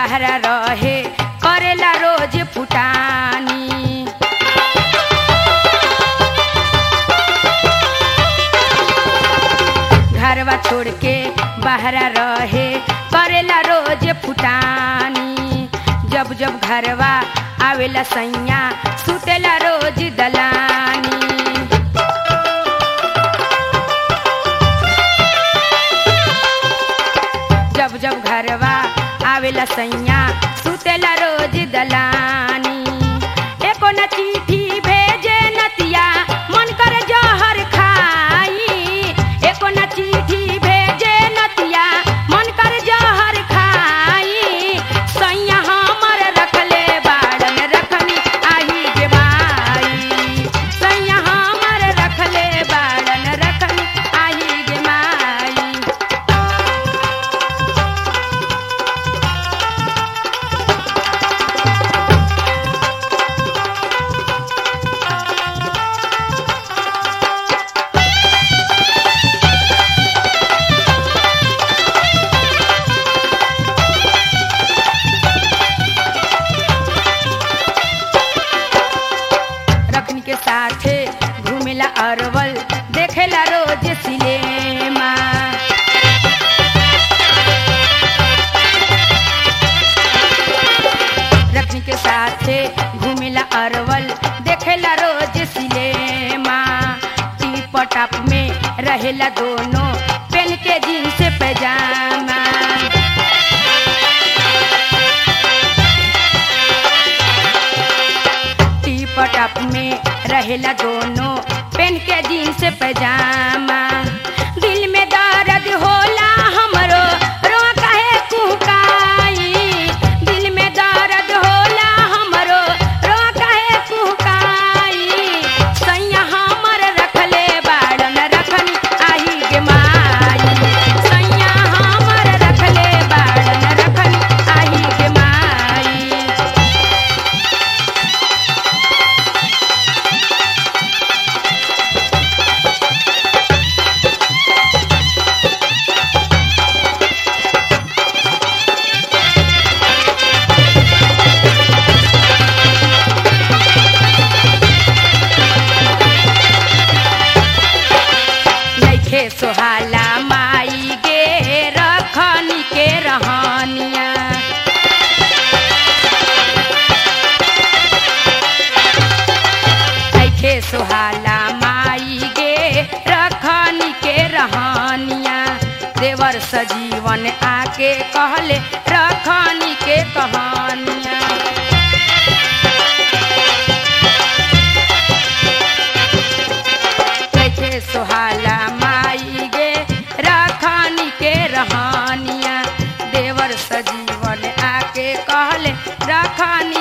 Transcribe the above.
बहरा रहे करेला रोज फुटानी घरवा छोड़ के बहरा रहे करेला रोज फुटानी जब जब घरवा आवेला सैया सुतेला रोज दलानी जब जब घरवा आवेला सैया सुतेला रोज दलानी एको न चिट्ठी भेजे नतिया मन करे जहर खाई एको न चिट्ठी भेजे नतिया मन करे जहर खाई सैया हमर रखले बाड़न रखनी आही गे माई सैया हमर रखले बाड़न रखनी आही गे माई रखनी के साथे घूमेला अरवल देखेला रोज सिनेमा रखनी के साथे घूमेला अरवल देखेला रोज सिनेमा टीप टप में रहेला दोनों पेन के जीन्स पैजामा टीप टप में रहेला दोनों पेन के जीन्स पैजामा दिल में दर्द होला हमरो रो काहे कुहकाई दिल में दर्द होला हमरो रो काहे कुहकाई सैया हमर रखले बाड़न रखनी आही गे माई सैया हमर रखले बाड़न रखनी आही गे माई नइखे सोहाला माई गे रखनी के रहनिया नइखे सोहाला माई गे रखनी के रहनिया देवर सजीवन आके कहले रखनी के कहानिया कैसे सोहाला माई गे रखनी के रहनिया देवर सजीवन आके कहले रखनी